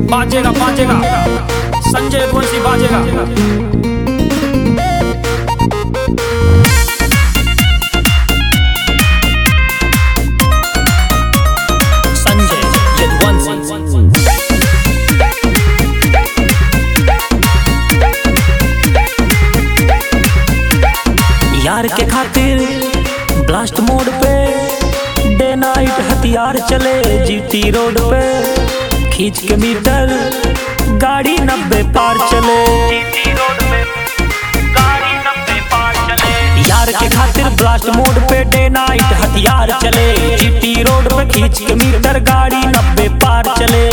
बाजेगा बाजेगा संजय यदुवंशी बाजेगा संजय यदुवंशी यार के खातिर ब्लास्ट मोड पे डे नाइट हथियार चले जीटी रोड पे खींच के मीटर गाड़ी नब्बे पार चले यार के खातिर ब्लास्ट मोड पे डे नाइट हथियार चले जीटी रोड पे खींच के मीटर गाड़ी नब्बे पार चले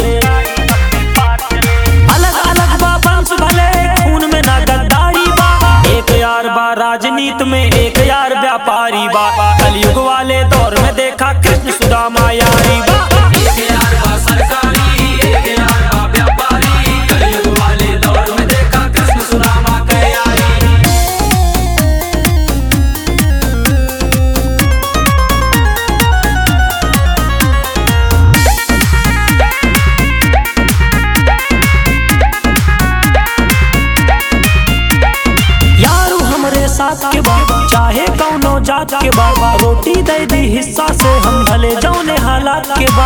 अलग अलग बा वंश भले खून में ना गद्दारी बा एक यार बा राजनीति में एक यार व्यापारी बा कलयुग वाले दौर में देखा कृष्ण सुदामा यारी बा एक यार बा सरकारी एक यार बा व्यापारी कलयुग वाले दौर में देखा कृष्ण सुदामा के यारी यारू हमरे साथ के बा चाहे कौनो जात के बा रोटी दे दी हिस्सा से हम भले जौने हालात के बा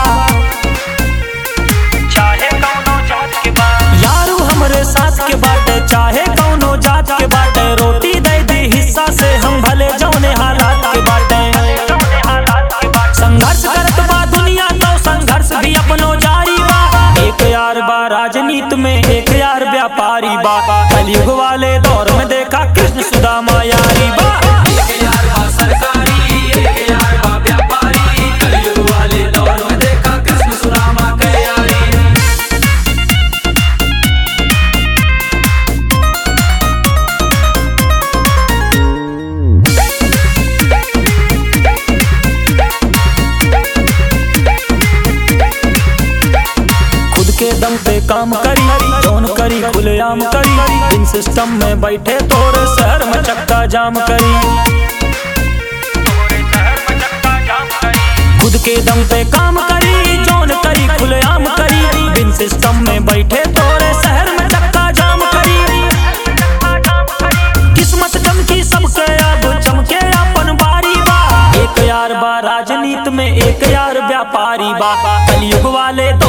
चाहे कौनो जात के बा यारू हमरे साथ के बाटे चाहे कौनो जात के बाटे रोटी दे दी हिस्सा से हम भले जौने हालात के बाटे संघर्ष करत बा दुनिया तो संघर्ष भी अपनो जारी बा एक यार बा राजनीति में एक यार व्यापारी बा कलयुग वाले दौर में देखा कृष्ण सुदामा यारी बा एक यार बा सरकारी एक यार बा व्यापारी कलयुग वाले दौर में देखा कृष्ण सुदामा के यारी खुद के दम पे काम करी जौन करी खुलेआम करी इन सिस्टम में बैठे तोरे शहर में चक्का जाम करी खुद के दम पे काम करी जौन करी खुलेआम करी बिन सिस्टम में बैठे तोरे शहर में चक्का जाम करी किस्मत चमकी सबके अब चमके अपन बारी बा एक यार बा राजनीति में एक यार व्यापारी बा कलयुग वाले